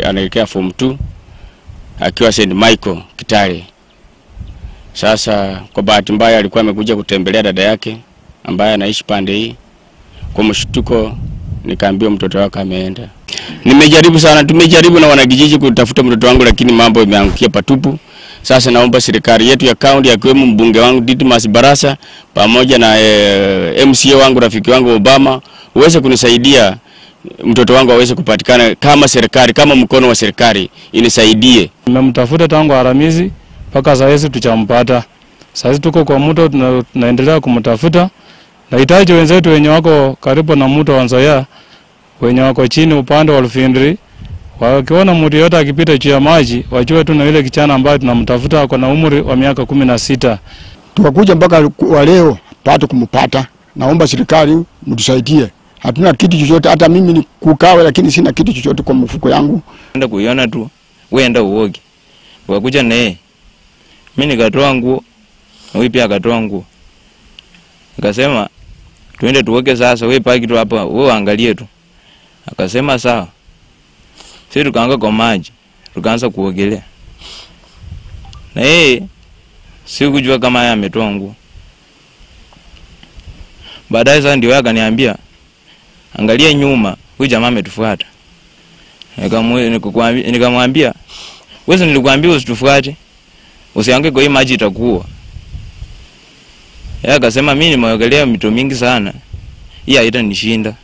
anaelekea form 2 akiwa St Michael Kitale. Sasa kwa bahati mbaya alikuwa amekuja kutembelea dada yake ambaye anaishi pande hii. Kwa mshtuko nikaambiwa mtoto wake ameenda. Nimejaribu sana, tumejaribu na wanakijiji kutafuta mtoto wangu, lakini mambo yameangukia patupu. Sasa naomba serikali yetu ya kaunti akiwemo mbunge wangu Didmas Barasa pamoja na e, MCA wangu rafiki wangu Obama uweze kunisaidia mtoto wangu aweze kupatikana, kama serikali kama mkono wa serikali inisaidie. Nimemtafuta tangu Alhamisi mpaka saa hizi tuchampata. Saa hizi tuko kwa mto tuna, tunaendelea kumtafuta. Nahitaji wenzetu wenye wako karibu na mto wa Nzoia, wenye wako chini upande wa Lufindri, wakiona mtu yote akipita juu ya maji, wajue tu na yule kijana ambaye tunamtafuta ako na umri wa miaka kumi na sita. tukakuja mpaka wa leo pate kumpata. Naomba serikali mtusaidie, hatuna kitu chochote, hata mimi ni kukawe, lakini sina kitu chochote kwa mfuko yangu. enda kuiona tu, we enda uoge. Wakuja naye mi nikatoa nguo na huyu pia akatoa nguo, nikasema tuende tuoge sasa, we paki tu hapa, we angalie tu. Akasema sawa. Sisi tukaanga kwa maji, tukaanza kuogelea na yeye sikujua kama yeye ametoa nguo. Baadaye sasa ndio yeye akaniambia, angalia nyuma, huyu jamaa ametufuata. Nikamwe- nikakwambi- Nikamwambia, wewe nilikwambia usitufuate, usiange kwa hii maji itakuwa. Yeye akasema mimi nimeogelea mito mingi sana, hii haitanishinda.